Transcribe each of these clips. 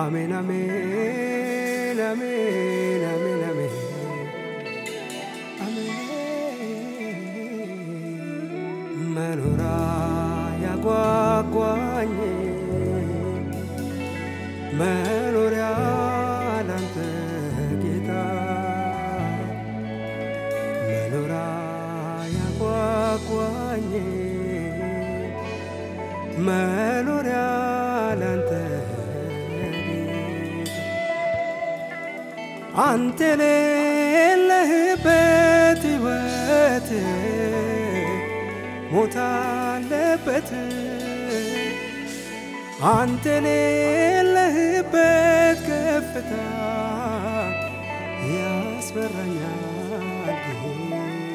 አሜን አሜን አሜን አሜን አሜን አሜን መኖራ ያጓጓኝ መኖሪያ ላንተ ጌታ መኖራ ያጓጓኝ መኖሪያ ላንተ አንተ ሌለህበት ሕይወት ሞት አለበት አንተ ሌለህበት ከፍታ ያስፈራኛል ጌታ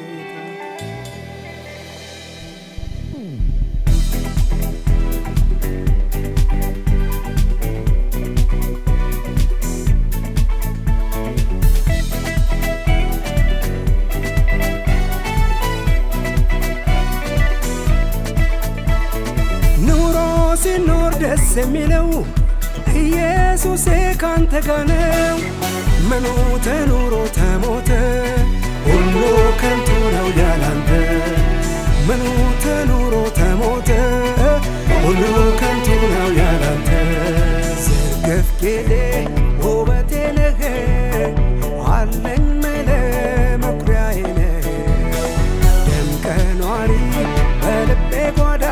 ኑሮ ሲኖር ደስ የሚለው ኢየሱሴ ካንተ ጋር ነው። ምኑ ተኑሮ ተሞተ ሁሉ ከንቱ ነው ያላንተ። ምኑ ተኑሮ ተሞተ ሁሉ ከንቱ ነው ያላንተ። ዝርግፍ ጌጤ ውበቴ ነህ አለኝ መለ መኩሪያዬ ነህ ደምቀ ኗሪ በልቤ ጓዳ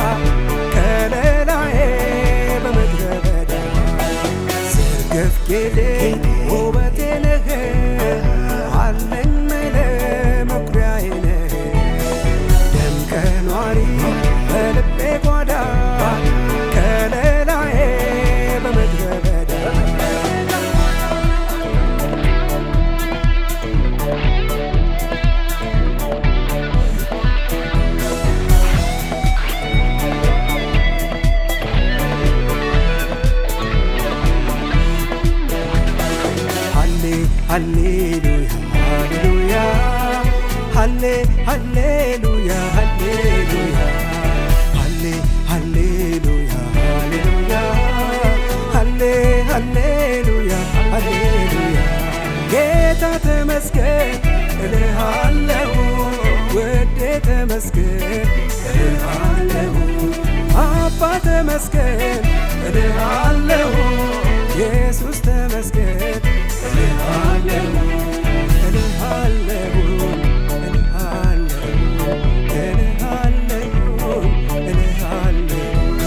ከለላዬ በምድረ በዳ ዝርግፍ ጌጤ ውበቴ ነህ አለኝ መለ መኩሪያዬ ነህ ደምቀ ኗሪ በልቤ ጓዳ ከለላዬ በምድረ በዳ ሃሌ ሃሌሉያ ሃሌሉያ ሃሌ ሃሌሉያ ሃሌሉያ ሃሌ ሃሌሉያ ሃሌሉያ ሃሌ ሃሌሉያ ሃሌሉያ ጌታ ተመስገን እልሃለሁ ውዴ ተመስገን እልሃለሁ አባ ተመስገን እልሃለሁ ኢየሱስ ተመስገን እልሃለሁ እልሃለሁ እልሃለሁ እልሃለሁ እልሃለሁ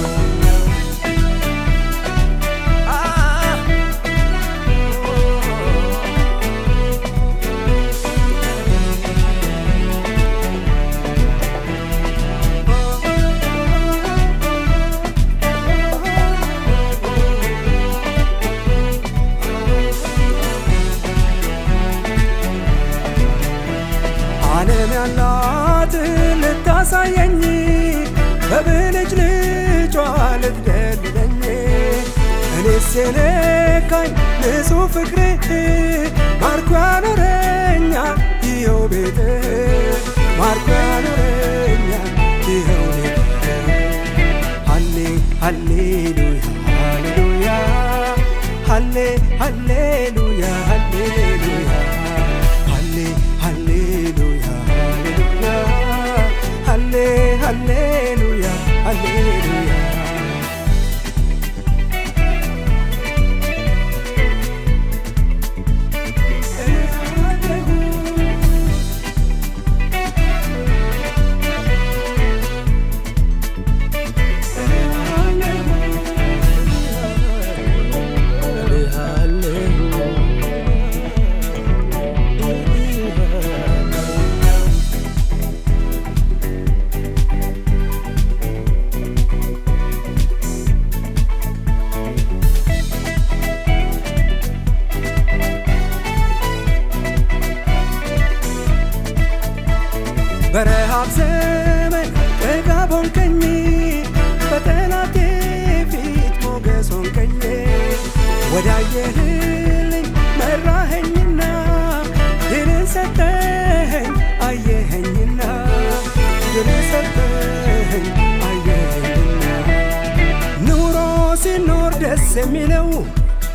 ዓለም ያላት ልታሳየኝ በብልጭ ልጯ ልትደልለኝ እኔስ የነካኝ ንጹሕ ፍቅርህ ማርኮ ያኖረኛል ይኸው ቤት ማርኮ ያኖረኛል ይኸው ቤት ሃሌ ሃሌሉያ ሃሌሉያ ሃሌ ሃሌሉያ ሃሌሉያ ሃሌ ሃሌሉያ ሃሌሉያ ሃሌ ሃሌሉያ ሃሌሉያ በረሃብ ዘመን ጥጋብ ሆንከኝ፣ በጠላቴ ፊት ሞገስ ሆንከኝ። ወዳየህልኝ መራኸኝና ድልን ሰጠኸኝ አየኸኝና ድልን ሰጠኸኝ አየኸኝና ኑሮ ሲኖር ደስ የሚለው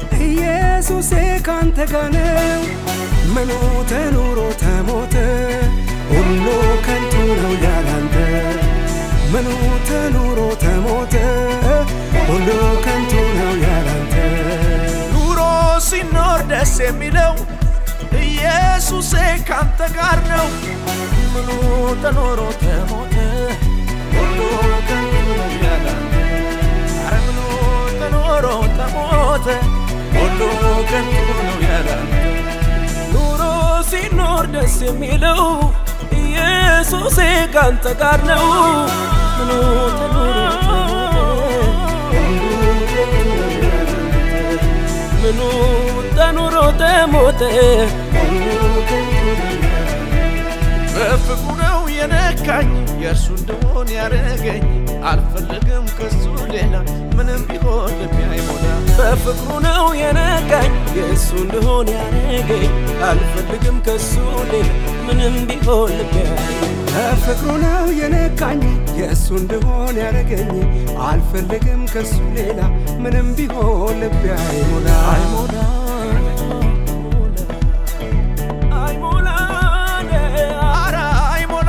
ኢየሱሴ ካንተ ጋር ነው። ምኑ ተኑሮ ተሞተ ሁሉ ከንቱ ነው ያላንተ ምኑ ተኑሮ ተሞተ ሁሉ ከንቱ ነው ያላንተ ኑሮ ሲኖር ደስ የሚለው ኢየሱሴ ካንተ ጋር ነው። ምኑ ተኖሮ ተሞተ ሁሉ ከንቱ ነው ያላንተ አረ ምኑ ተኖሮ ተሞተ ሁሉ ከንቱ ነው ያላንተ ኑሮ ሲኖር ደስ የሚለው ኢየሱሴ ካንተ ጋር ነው። ምኑ ተኖሮ ተሞተ ሁሉ ከንቱ ነው ያላንተ ምኑ ተኑሮ ተሞተ በፍቅሩ ነው የነካኝ የእርሱ እንደሆን ያደረገኝ አልፈልግም ከሱ ሌላ ምንም ቢሆን ልቤ አይሞላ በፍቅሩ ነው የነካኝ የእሱ እንደሆን ያደረገኝ አልፈልግም ከሱ ሌላ ምንም ቢሆን ልቤ አይሞላ በፍቅሩ ነው የነካኝ የእሱ እንደሆን ያደረገኝ አልፈልግም ከሱ ሌላ ምንም ቢሆን ልቤ አይሞላ አይሞላ አይሞላ ኧረ አይሞላ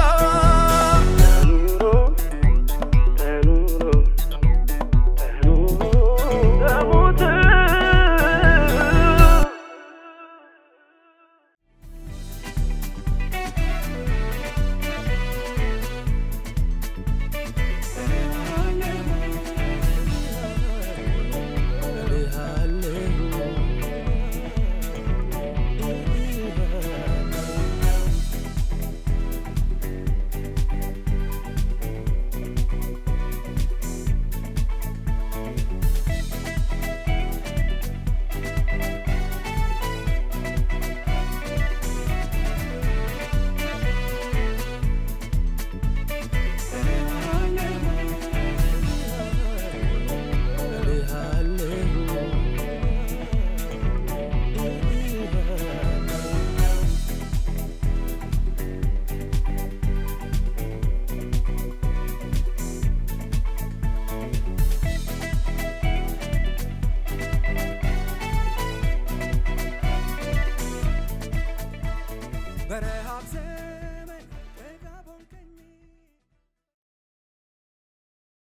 በረሃብ